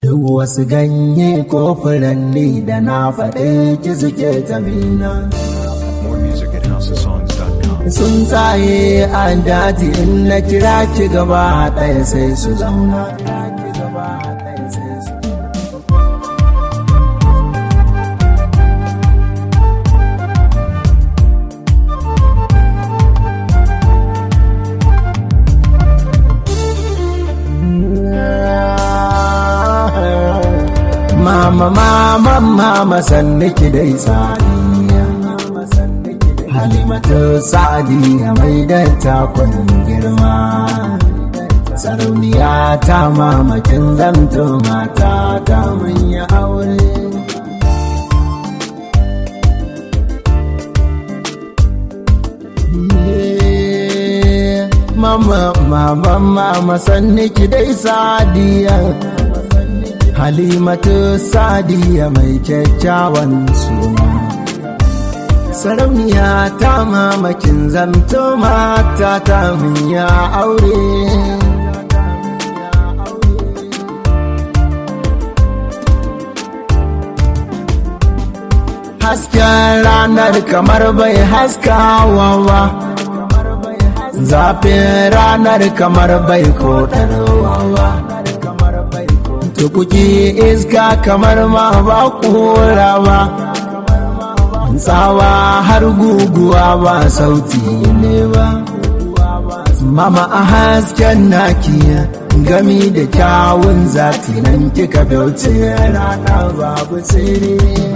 Duk wasu ganye ko furanni da na faɗe ki suke tabina. More music at houseofsongs.com. Sun tsaye a daji in na kira ki gaba ɗaya sai su zauna. Mama, mama, mama, sanni ki dai sadiya. Halimatu sadiya mai da takon girma. Sarauniya ta mamakin zanto mata ta manya aure. Mama, mama, mama, sanni ki dai sadiya. Halimatu Sadiya mai kyakkyawan suna. Sarauniya ta mamakin zamto mata ta ya aure. Hasken ranar kamar bai haskawa ba. Zafin ranar kamar bai koɗarwa ba. tukuki iska kamar ma ba kura ba tsawa har guguwa ba sauti ne ba mama a hasken naki gami da kyawun zati nan kika bauce rana babu tsere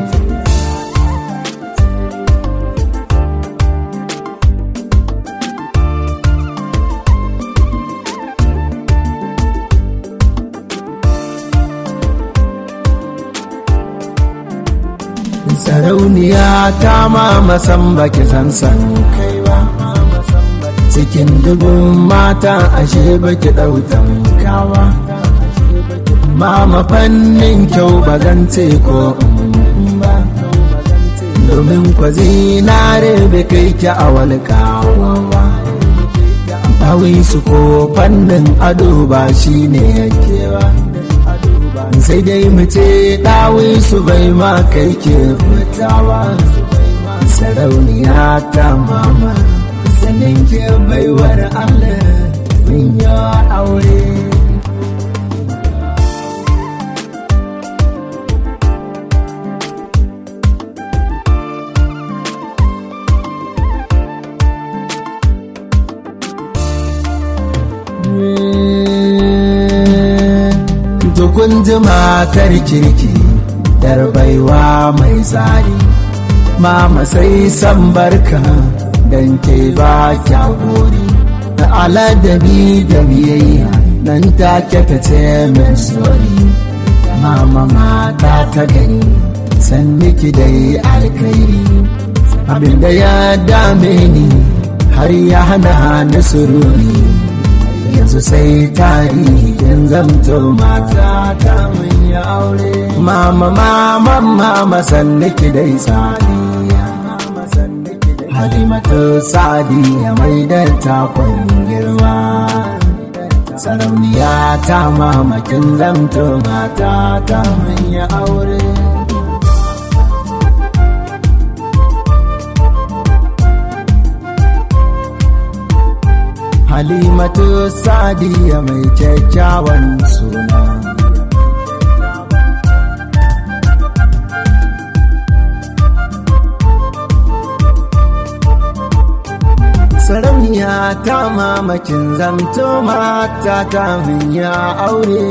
sarauniya ta mama san baki san san kai ba cikin dubun mata ashe baki dautan kawa mama fannin kyau ba zan ce ko ba domin kwa zinare bai kai ki a walƙawa ba Bawai su ko fannin ado ba shi ne yake ba sai dai mu ce ɗawi su bai ma kai ke fitawa sarauniya ta mama sanin ke baiwar Allah mun yi aure kun ji matar kirki dar baiwa mai tsari mama sai san barka dan ke ba kya gori da aladabi da biyayya nan take ta ce min sori mama mata ta gani san miki dai alkairi abinda ya dame ni har ya hana ni sururi yanzu sai tarihin zamto mata ta mun yi aure mama mama mama sanniki dai sadiya halimatu sadiya mai da takon girma sarauniya ta mamakin zamto mata ta mun yi aure Halimatu Sadiya mai kyakkyawan suna. Sarauniya ta mamakin zamto mata ta ya aure.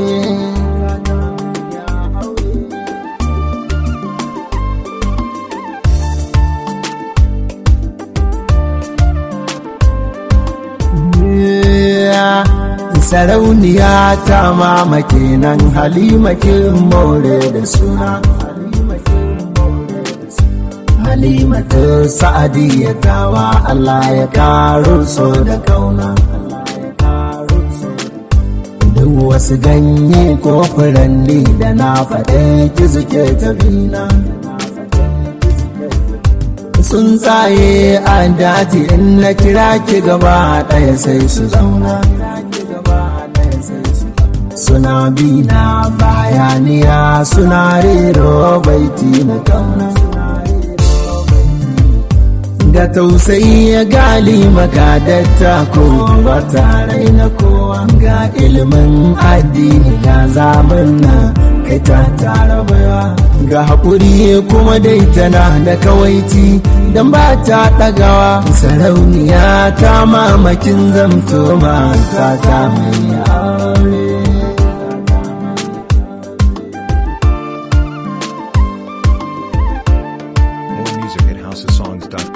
sarauniya ta mamake nan halima kin more da suna halimatu sa'adiyya tawa Allah ya karo so da kauna duk wasu ganye ko furanni da na faɗe ki suke tabina sun tsaye a daji in na kira ki gaba ɗaya sai su zauna suna bina bayaniya suna rero baiti na kauna ga tausayi ya gali magadatta ko ba tare na kowa ga ilimin addini ga zamanna kai ta tara baiwa ga haƙuri kuma dai tana da kawaiti don ba ta ɗagawa sarauniya ta mamakin zamto mata ta mai aure More music at housesongs.com.